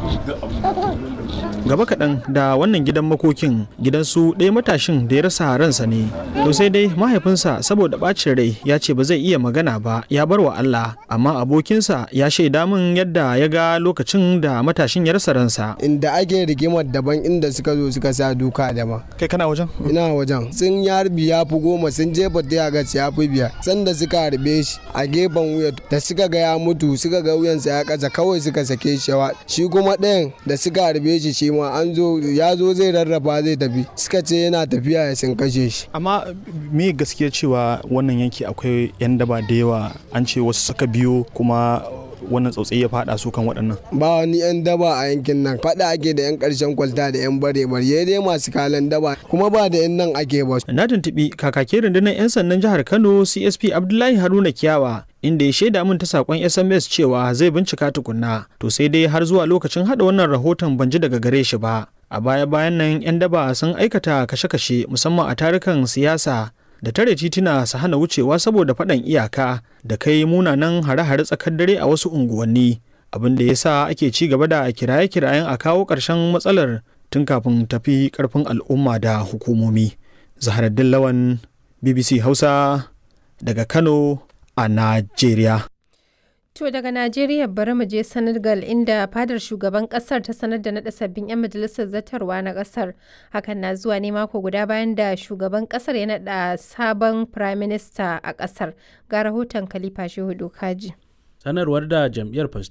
gaba kaɗan da wannan gidan makokin gidansu ɗaya matashin da ya rasa ransa ne to sai dai mahaifinsa saboda ɓacin rai ya ce ba zai iya magana ba ya bar wa Allah amma abokinsa ya shaida min yadda ya ga lokacin da matashin ya rasa ransa inda ake rigimar daban inda suka zo suka sa duka daban kai kana wajen ina wajen sun yi harbi ya fi goma sun jefa ta ga ya fi biyar sanda suka harbe shi a gefen wuya da suka ga ya mutu suka ga wuyansa ya kasa kawai suka sake shi shi kuma ɗayan da suka harbe shi shi ma an zo ya zo zai rarrafa zai tafi suka ce yana tafiya ya sun kashe shi amma me gaskiya cewa wannan yanki akwai yan daba da yawa an ce wasu suka biyo kuma wannan tsautsayi ya fada su kan waɗannan ba wani yan daba a yankin nan fada ake da yan ƙarshen kwalta da yan bare bare dai masu kalan daba kuma ba da yan nan ake ba na tuntuɓi kakakin rundunar yan sandan jihar kano csp abdullahi haruna kiyawa inda ya shaida min ta sakon sms cewa zai bincika tukunna to sai dai har zuwa lokacin hada wannan rahoton ban ji daga gare shi ba a baya bayan nan 'yan daba sun aikata kashe-kashe musamman a tarukan siyasa da tare tituna su hana wucewa saboda faɗan iyaka da kai munanan hare-hare tsakar dare a wasu unguwanni abin da ya sa ake ci gaba da kiraye-kirayen a kawo ƙarshen matsalar tun kafin tafi ƙarfin al'umma da hukumomi zaharaddin lawan bbc hausa daga kano a najeriya To daga Najeriya bari mu je Senegal inda fadar shugaban kasar ta sanar da naɗa sabbin 'yan majalisar zartarwa na kasar. Hakan na zuwa ne mako guda bayan da shugaban kasar ya naɗa sabon prime minister a kasar. Ga rahoton Khalifa Shehu Kaji. Sanarwar da jam'iyyar